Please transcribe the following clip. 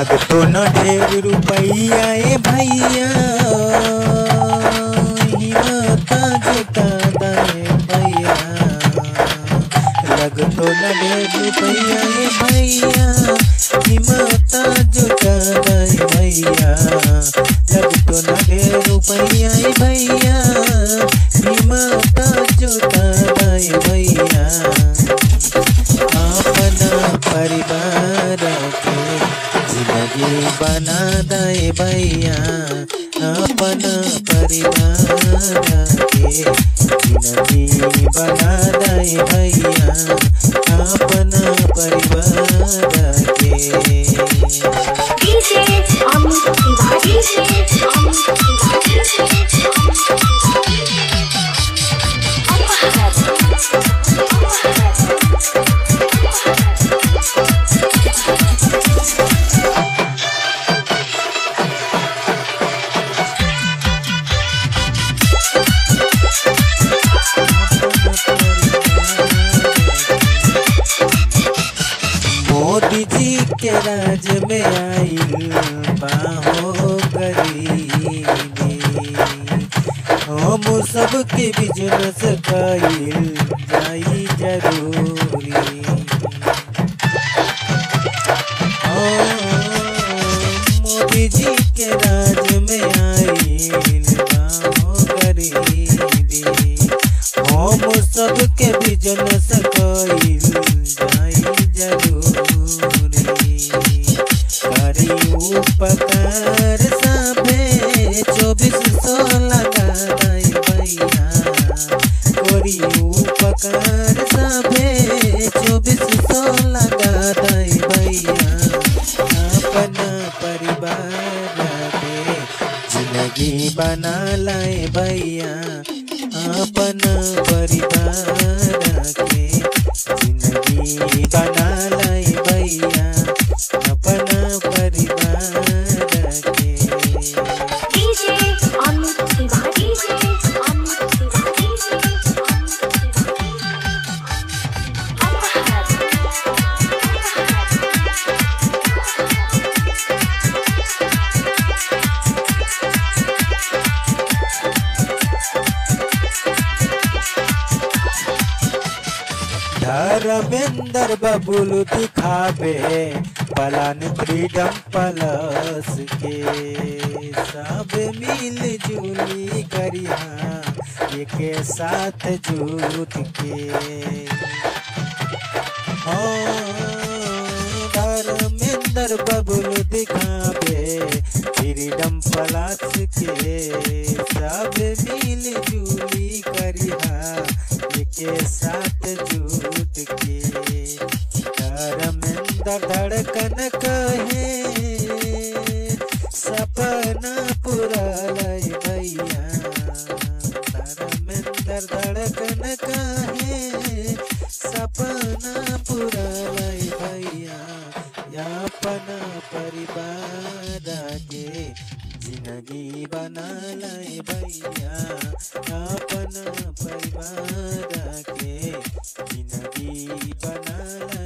लगतो न ढेर रुपैया ए भैया हिम्मत जुटा दे भैया लगतो न ढेर रुपैया ए भैया हिम्मत जुटा दे भैया लगतो न ढेर रुपैया ए भैया हिम्मत जुटा दे भैया अपना परिवार के जिंदगी बना दे भैया अपना परिवार के जिंदगी बना दे भैया अपना परिवार के DJ Amit Tiwari DJ Amit Tiwari DJ Amit Tiwari Modi जी के राज में आइल बाहो गरीबी हम सबके बिजनेस कइल जाई जरूरी ओ, मोदी जी के राज में आइल बाहो गरीबी हम सबके बिजनेस कइल जाई जरूरी करी उपकार साफे चौबीस सौ लगा दई भैया करी उपकार साफे चौबीस सौ लगा दई भैया अपना परिवार के जिंदगी बना लाए भैया अपना परिवार के जिंदगी बना लाए भैया अपना परिवार के DJ Amit Tiwari DJ Amit Tiwari DJ Amit Dharmendra बबुल दिखावे पलान फ्रीडम प्लस के सब मिल जुली करिया एक साथ जुट के हाँ, धर्मेंद्र बबुल दिखावे फ्रीडम प्लस के सब मिल जुली करिया के साथ जुट के धर्मेंद्र धड़कन कहे सपना पूरा लय भैया धर्मेंद्र धड़कन कहे सपना पूरा लय भैया अपना परिवार के जिंदगी बना लय भैया अपना परिवार के जिंदगी बना लय